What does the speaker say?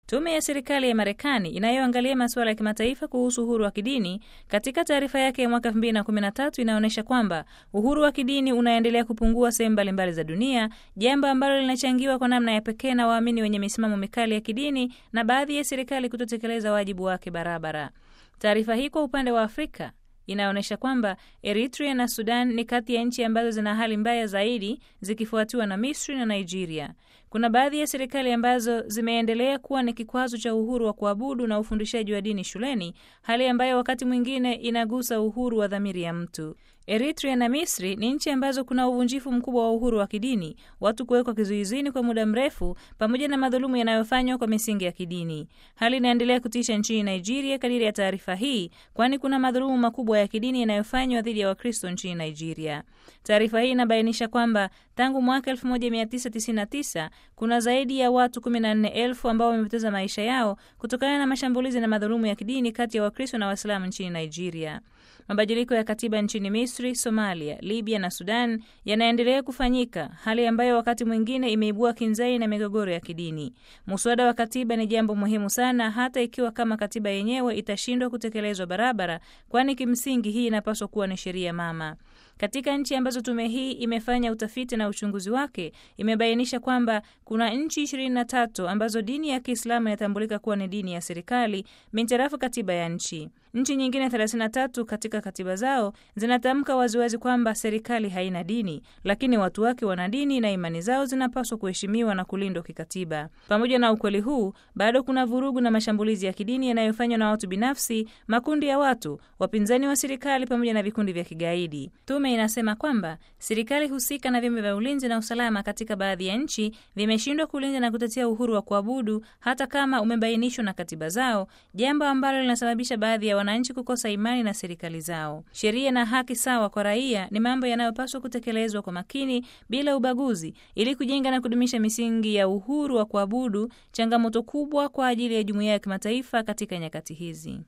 Tume ya serikali ya Marekani inayoangalia masuala ya kimataifa kuhusu uhuru wa kidini katika taarifa yake ya mwaka 2013 inaonyesha kwamba uhuru wa kidini unaendelea kupungua sehemu mbalimbali za dunia, jambo ambalo linachangiwa kwa namna ya pekee na waamini wenye misimamo mikali ya kidini na baadhi ya serikali kutotekeleza wajibu wake barabara. Taarifa hii kwa upande wa Afrika inaonyesha kwamba Eritrea na Sudan ni kati ya nchi ambazo zina hali mbaya zaidi zikifuatiwa na Misri na Nigeria. Kuna baadhi ya serikali ambazo zimeendelea kuwa ni kikwazo cha uhuru wa kuabudu na ufundishaji wa dini shuleni, hali ambayo wakati mwingine inagusa uhuru wa dhamiri ya mtu. Eritrea na Misri ni nchi ambazo kuna uvunjifu mkubwa wa uhuru wa kidini, watu kuwekwa kizuizini kwa muda mrefu, pamoja na madhulumu yanayofanywa kwa misingi ya kidini. Hali inaendelea kutisha nchini Nigeria kadiri ya taarifa hii, kwani kuna madhulumu makubwa ya kidini yanayofanywa dhidi ya Wakristo nchini Nigeria. Taarifa hii inabainisha kwamba tangu mwaka 1999 kuna zaidi ya watu 14,000 ambao wamepoteza maisha yao kutokana na mashambulizi na madhulumu ya kidini kati ya Wakristo na Waislamu nchini Nigeria. Mabadiliko ya katiba nchini Misri, Somalia, Libya na Sudan yanaendelea kufanyika, hali ambayo wakati mwingine imeibua kinzai na migogoro ya kidini. Muswada wa katiba ni jambo muhimu sana, hata ikiwa kama katiba yenyewe itashindwa kutekelezwa barabara, kwani kimsingi hii inapaswa kuwa ni sheria mama. Katika nchi ambazo tume hii imefanya utafiti na uchunguzi wake, imebainisha kwamba kuna nchi 23 ambazo dini ya Kiislamu inatambulika kuwa ni dini ya serikali mintarafu katiba ya nchi. Nchi nyingine 33 katika katiba zao zinatamka waziwazi kwamba serikali haina dini, lakini watu wake wana dini na imani zao zinapaswa kuheshimiwa na kulindwa kikatiba. Pamoja na ukweli huu, bado kuna vurugu na mashambulizi ya kidini yanayofanywa na watu binafsi, makundi ya watu, wapinzani wa serikali pamoja na vikundi vya kigaidi. Tume inasema kwamba serikali husika na vyombo vya ulinzi na usalama katika baadhi ya nchi vimeshindwa kulinda na kutetea uhuru wa kuabudu hata kama umebainishwa na katiba zao, jambo ambalo linasababisha baadhi ya wananchi kukosa imani na serikali zao. Sheria na haki sawa kwa raia ni mambo yanayopaswa kutekelezwa kwa makini bila ubaguzi, ili kujenga na kudumisha misingi ya uhuru wa kuabudu, changamoto kubwa kwa ajili ya jumuiya ya kimataifa katika nyakati hizi.